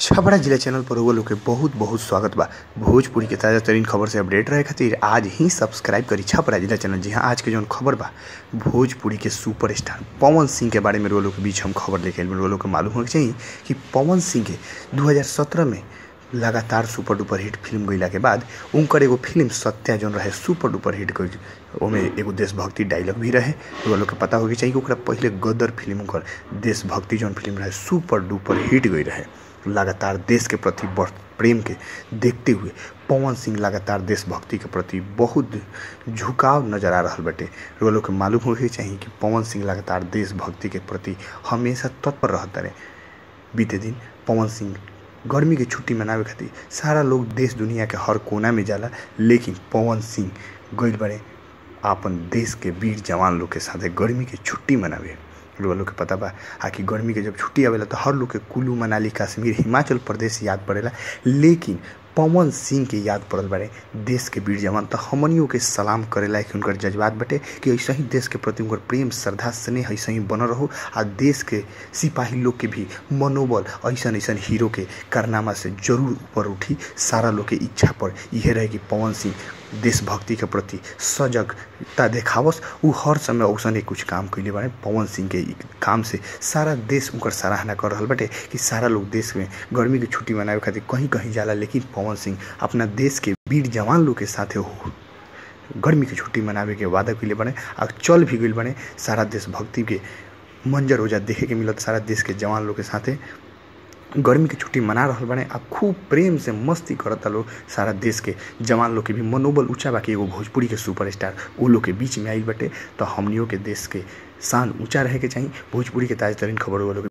छपरा जिला चैनल पर रउआ लोग के बहुत बहुत स्वागत बा भोजपुरी के ताजा तरीन खबर से अपडेट रहे खातिर आज ही सब्सक्राइब करी छपरा जिला चैनल जी हाँ आज के जौन खबर बा भोजपुरी के सुपरस्टार पवन सिंह के बारे में रउआ लोग के बीच हम खबर लेके आइल बानी। रउआ लोग के मालूम होना चाहिए कि पवन सिंह के 2017 में लगातार सुपर डुपर हिट फिल्म गईला के बाद उनकर एगो फिल्म सत्या जौन रहे सुपर डुपर हिट गई ओमे एगो देशभक्ति डायलॉग भी रहे रउआ लोग के पता होगी चाहिए कि ओकरा पहले गदर फिल्म ओकर देशभक्ति जौन फिल्म रहे सुपर डुपर हिट गई रहे लगातार देश के प्रति बढ़ प्रेम के देखते हुए पवन सिंह लगातार देशभक्ति के प्रति बहुत झुकाव नजर आ रहा बटे रउआ लोग के मालूम होगी चाहिए कि पवन सिंह लगातार देशभक्ति के प्रति हमेशा तत्पर रहता रहे बीते दिन पवन सिंह गर्मी के छुट्टी मनावे खातिर सारा लोग देश दुनिया के हर कोना में जाला लेकिन पवन सिंह गइल बड़े आपन देश के वीर जवान लोग के साथे गर्मी के छुट्टी मनावे लोग लोग के पता बा आ कि गर्मी के जब छुट्टी आवेला तो हर लोग के कुल्लू मनाली कश्मीर हिमाचल प्रदेश याद पड़ेला लेकिन पवन सिंह के याद पड़ल बारे देश के वीर जवान तो हमनियों के सलाम करेला कि उनकर जज्बात बटे कि ऐसे ही देश के प्रति उनकर प्रेम श्रद्धा स्नेह ऐसे ही बनल रहो आ देश के सिपाही लोग के भी मनोबल ऐसन ऐसन हीरो के कारनामा से जरूर ऊपर उठी सारा लोग के इच्छा पर यह रहे कि पवन सिंह देशभक्ति के प्रति सजगता देखावस उ हर समय औसने कुछ काम कैले बारे पवन सिंह के इ काम से सारा देश उनकर सराहना कर रहल बाटे कि सारा लोग देश में गर्मी के छुट्टी मनावे खातिर कहीं कहीं जाला लेकिन पवन सिंह अपना देश के वीर जवान लोग के साथे हो गर्मी के छुट्टी मनावे के वादा कैले बने आ चल भी गइल बने सारा देशभक्ति के मंजर ओजा देखे के मिलत सारा देश के जवान लोग के साथे गर्मी के छुट्टी मना रहल बाने आ खूब प्रेम से मस्ती करता लोग सारा देश के जवान लोग के भी मनोबल ऊंचा बाकी एगो भोजपुरी के सुपरस्टार उ लोग के बीच में आइल बटे तो हमनियों के देश के शान ऊंचा रहे के चाहिए भोजपुरी के ताजा तरीन खबर वो लोग